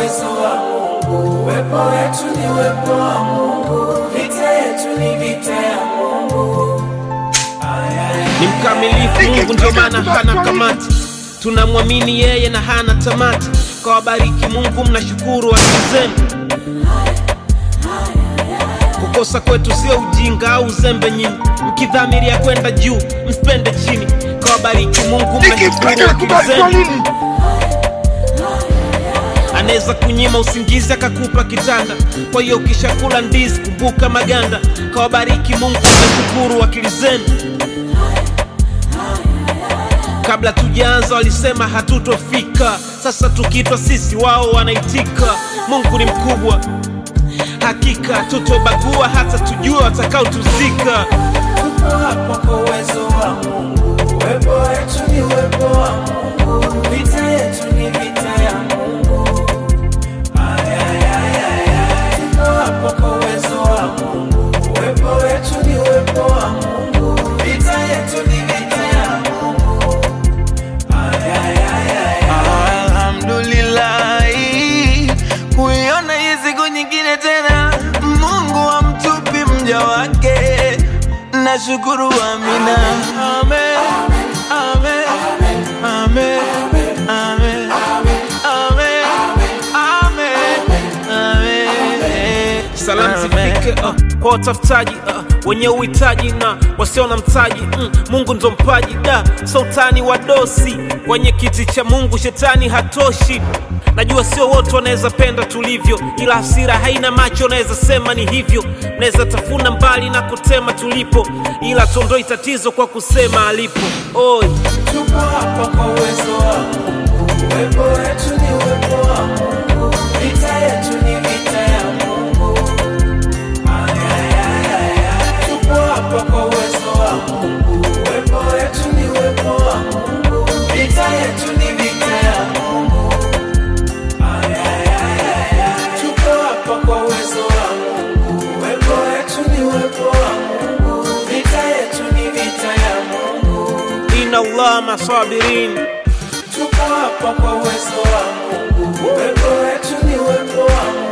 uwezo wa Mungu. Uwepo wetu ni uwepo wa Mungu, vita yetu ni vita ya Mungu. ni mkamilifu Mungu, ndio maana hana kamati. Tunamwamini yeye na hana tamati. Kwa wabariki Mungu, mnashukuru akili zenu. Kukosa kwetu sio ujinga au uzembe nyinyi, mkidhamiria kwenda juu msipende chini. Kwa wabariki Mungu, mnashukuru akili zenu. Anaweza kunyima usingizi akakupa kitanda. Kwa hiyo ukishakula ndizi kumbuka maganda. Kwa wabariki Mungu, mnashukuru akili zenu. Kabla tujaanza walisema hatutofika, sasa tukitwa sisi wao wanaitika. Mungu ni mkubwa, hakika tutobagua hata tujue watakaotuzika. Tupo hapa kwa uwezo wa Mungu. Uwepo wetu ni uwepo wa Mungu, vita yetu ni vita ya Mungu. Ay, ay, ay, ay, ay. Tupo hapa kwa uwezo wa Mungu. Uwepo wetu ni uwepo wa Mungu, vita yetu ni vita ya Mungu. Ay, ay, ay, ay, ay. Alhamdulillahi, kuiona hii siku nyingine tena, Mungu amtupi mja wake, nashukuru. Amina, amen, amen, amen, amen, amen, amen, amen. Salamu zifike uh, kwa watafutaji uh, wenye uhitaji na wasio na mtaji mm, Mungu ndo mpaji da sultani wa dosi kwenye kiti cha Mungu, shetani hatoshi. Najua sio wote wanaweza penda tulivyo, ila hasira haina macho, naweza sema ni hivyo. Naweza tafuna mbali na kutema tulipo, ila tuondoi tatizo kwa kusema alipo. Oi, Tupo hapa kwa uwezo wa Mungu. Uwepo wetu ni uwepo wa Mungu, vita yetu ni vita ya Mungu. Ay, ay, ay, ay, ay. Tupo hapa kwa uwezo wa Mungu. Uwepo wetu ni uwepo wa Mungu, vita yetu ni vita ya Mungu. Ay, ay, ay, ay, ay. Tupo hapa kwa uwezo wa Mungu. Uwepo wetu ni uwepo wa Mungu, vita yetu ni vita ya Mungu. inna Allah masabirin. Tupo hapa kwa uwezo wa Mungu. Uwepo wetu ni uwepo wa Mungu.